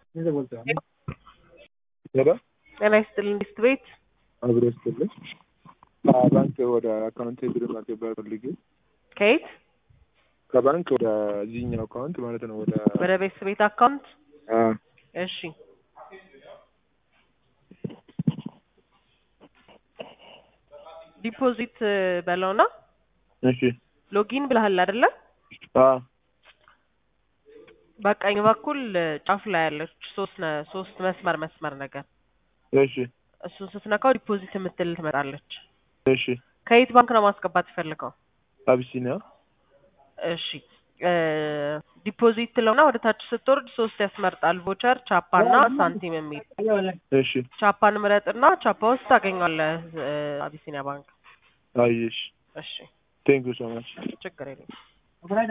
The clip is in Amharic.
ሄሎ ጤና ይስጥልኝ ዲስት ቤት አብሮ ይስጥልኝ። ባንክ ወደ አካውንት ብር ማስገባት ፈልጌ ከየት ከባንክ ወደ ዚህኛው አካውንት ማለት ነው ወደ ወደ ቤት ቤት አካውንት አ እሺ ዲፖዚት በለውና እሺ ሎጊን ብለሃል አይደለ? አ በቀኝ በኩል ጫፍ ላይ ያለች ሶስት ነ- ሶስት መስመር መስመር ነገር እሺ እሱን ስትነካው ዲፖዚት የምትል ትመጣለች። እሺ ከየት ባንክ ነው ማስገባት የፈለገው? አቢሲኒያ እሺ እ ዲፖዚት ትለውና ወደ ታች ስትወርድ ሶስት ያስመርጣል። ቮቸር፣ ቻፓ እና ሳንቲም የሚል እሺ ቻፓን ምረጥና ቻፓ ውስጥ ታገኘዋለህ እ አቢሲኒያ ባንክ። አየሽ እሺ ቴንክ ዩ ሶ ማች ችግር የለም።